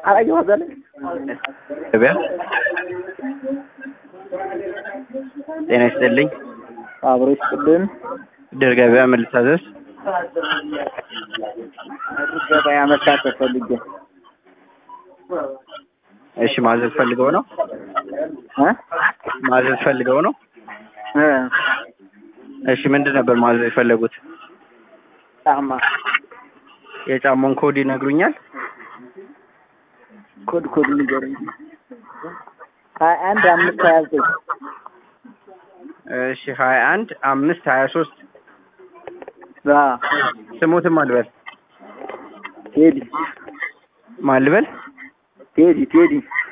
አላየሁ እዛ ላይ ገበያ ጤና ይስጥልኝ። አብሮ ይስጥልን። ድር ገበያ ምን ልታዘዝ? ገበያ መሳተፍ ፈልጌ እሺ ማዘዝ ፈልገው ነው? እ ማዘዝ ፈልገው ነው? እ እሺ ምንድን ነበር ማዘዝ የፈለጉት? ጫማ የጫማውን ኮድ ይነግሩኛል? ኮድ ኮድ ንገረኝ። ሀያ አንድ አምስት ሀያ ዘጠኝ እሺ ሀያ አንድ አምስት ሀያ ሶስት አዎ ስሙትም ማልበል ቴዲ ማልበል ቴዲ ቴዲ